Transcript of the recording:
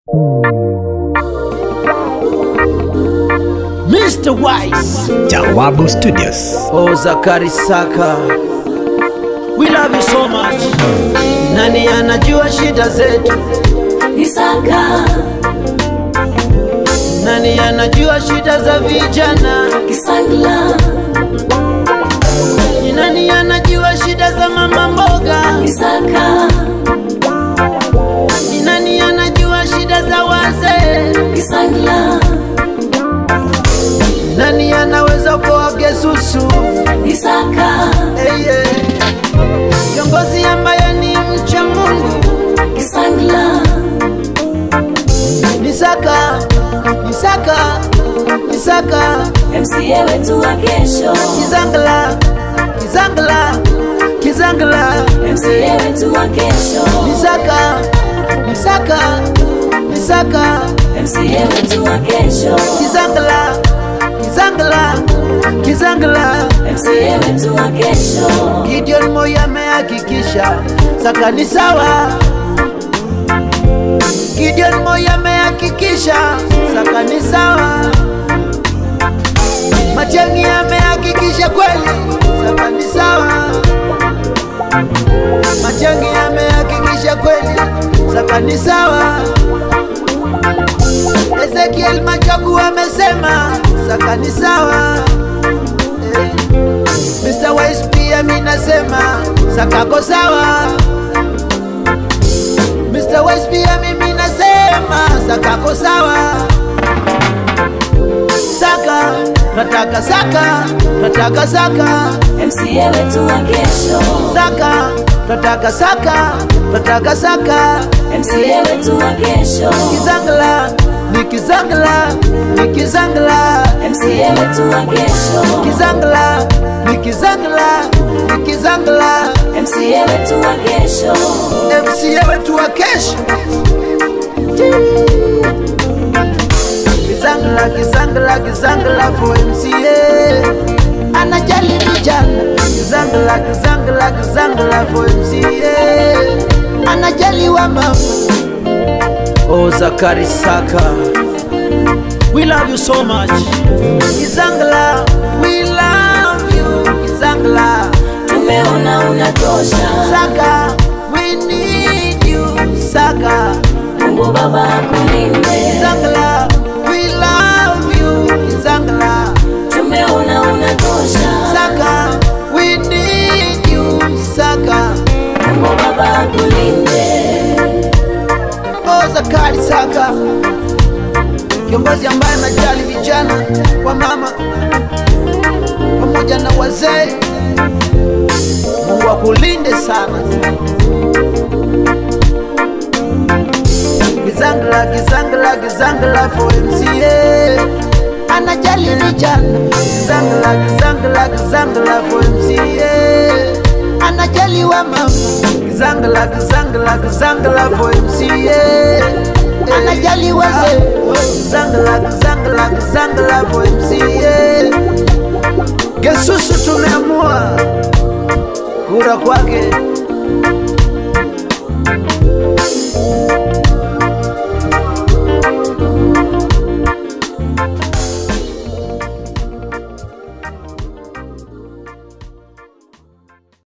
Mr. Wise. Jawabu Studios. Oh, Zakari Saka. We love you so much. Nani anajua shida zetu? Isaka, Nani anajua shida za vijana? Kisangla, Ni nani anajua shida za mama mboga? Isaka, Ni nani anajua shida za wazee? Kisangla, Nani anaweza kuoa gesusu? Isaka, Hey, yeah. Kiongozi ambaye ni mcha Mungu Kisangla, ni Saka, ni Saka, ni Saka, MCA wetu wa kesho, Kizangla, Kizangla, Kizangla, MCA wetu wa kesho, ni Saka, ni Saka, ni Saka, MCA wetu wa kesho, Kizangla, Kizangla, Kizangla. MCA wetu wa kesho, Gideon Moi amehakikisha Saka ni sawa. Gideon Moi amehakikisha Saka ni sawa. Machengi amehakikisha kweli Saka ni sawa. Machengi amehakikisha kweli Saka ni sawa. Ezekiel Machogu amesema Saka ni sawa. Eh. Mr. Wise pia mi nasema sakako sawa. Mr. Wise pia mimi nasema sakako sawa. Saka, nataka saka, nataka saka, MCA wetu wa kesho, saka, nataka saka, nataka saka. MCA wetu wa kesho, Kizangla, ni kizangla, ni kizangla. MCA wetu wa kesho, Kizangla, ni kizangla, ni kizangla. MCA wetu wa kesho, MCA wetu wa kesho. Kizangla, kizangla, kizangla for MCA. Anajali vijana. Kizangla, kizangla, kizangla for MCA. Anajali wa mama. Oh, Zakari Saka. We love you so much. Kizangla, we love you. Kizangla. tumeona unatosha, Saka, we need you. Saka, Mungu Baba akulinde, Zangla, we love you. Zangla, tumeona unatosha, Saka, we need you. Saka, Mungu Baba akulinde, oh Zakari Saka, kiongozi ambaye anajali vijana wa mama pamoja na wazee. Mungu akulinde sana. Kizangla, Kizangla, Kizangla for MCA. Anajali vijana. Kizangla, Kizangla, Kizangla for MCA. Anajali wa mama. Kizangla, Kizangla, Kizangla for MCA. Anajali wazee. Kizangla, Kizangla, Kizangla for MCA. Gesusu tumeamua kura kwake